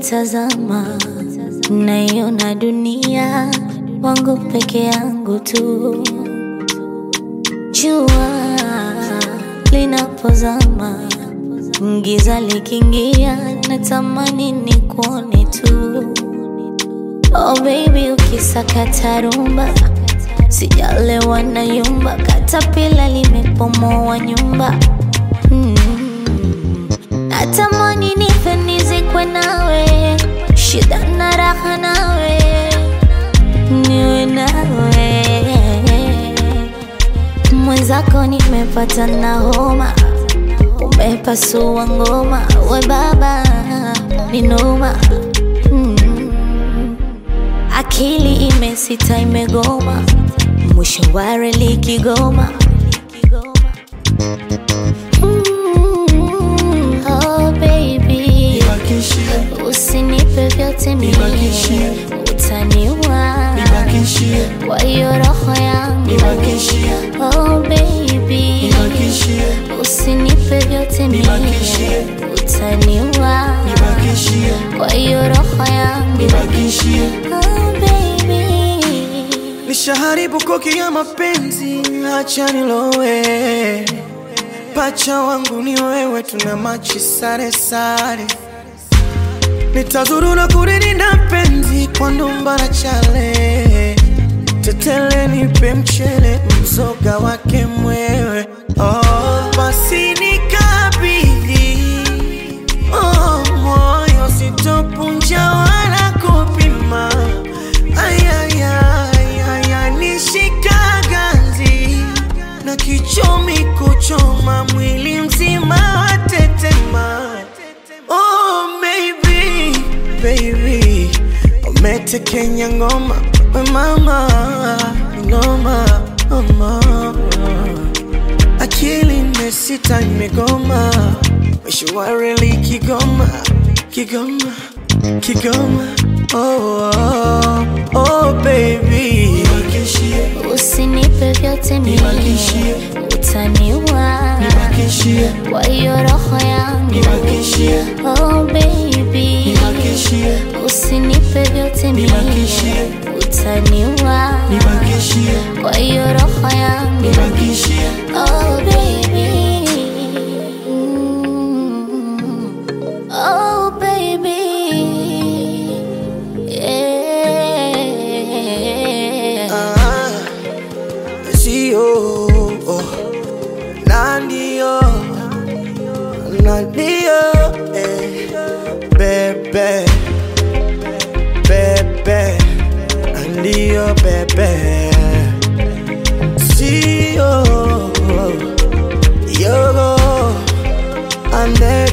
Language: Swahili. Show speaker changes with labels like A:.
A: nikitazama naiona dunia wangu peke yangu tu. Jua linapozama, giza likiingia, natamani nikuone tu. Oh baby, ukisakata rumba, sijalewa na yumba, katapila limepomoa nyumba mm. Natamani nife nizikwe nawe, shida na raha nawe, niwe nawe mwenzako, nimepata na homa, umepasua ngoma, we baba ni noma mm. Akili imesita imegoma, mwisho wa reli Kigoma. Mm, oh baby,
B: Nibakishie,
A: usinipe vyote mimi,
B: Nibakishie.
A: utaniua
B: nibakishie,
A: kwa hiyo roho yangu.
B: nibakishie,
A: Oh baby,
B: nibakishie,
A: usinipe vyote mimi,
B: Nibakishie.
A: utaniua
B: nibakishie,
A: kwa hiyo roho yangu.
B: nibakishie.
A: Oh baby
B: Nishaharibu koki ya mapenzi, acha nilowe. Pacha wangu ni wewe, tuna machi sare sare. Nitazurura kulilinda penzi kwa ndumba na chale. Tetele nipe mchele, mzoga wake mwewe. Oh, basi nikabidhi Oh, moyo sitopunja wala kupima. Ayayaya, nishika ganzi na kichomi kuchoma mwili mzima watetema. Oh, maybe, baby, umetekenya ngoma we mama noma mama akili imesita imegoma, mwisho wa reli Kigoma, Kigoma, Kigoma. Oh, oh, oh baby, nibakishie,
A: Usinipe vyote mimi,
B: Nibakishie.
A: utaniua
B: nibakishie,
A: kwa hiyo roho yangu.
B: nibakishie,
A: Oh baby,
B: nibakishie,
A: usinipe vyote mimi,
B: Nibakishie.
A: utaniua
B: nibakishie,
A: kwa hiyo roho yangu.
B: nibakishie,
A: Oh baby, Mm. oh baby, yeah.
B: ah, sio oh, na ndio na ndio eh, bebe bebe na ndio bebe sio yogo ande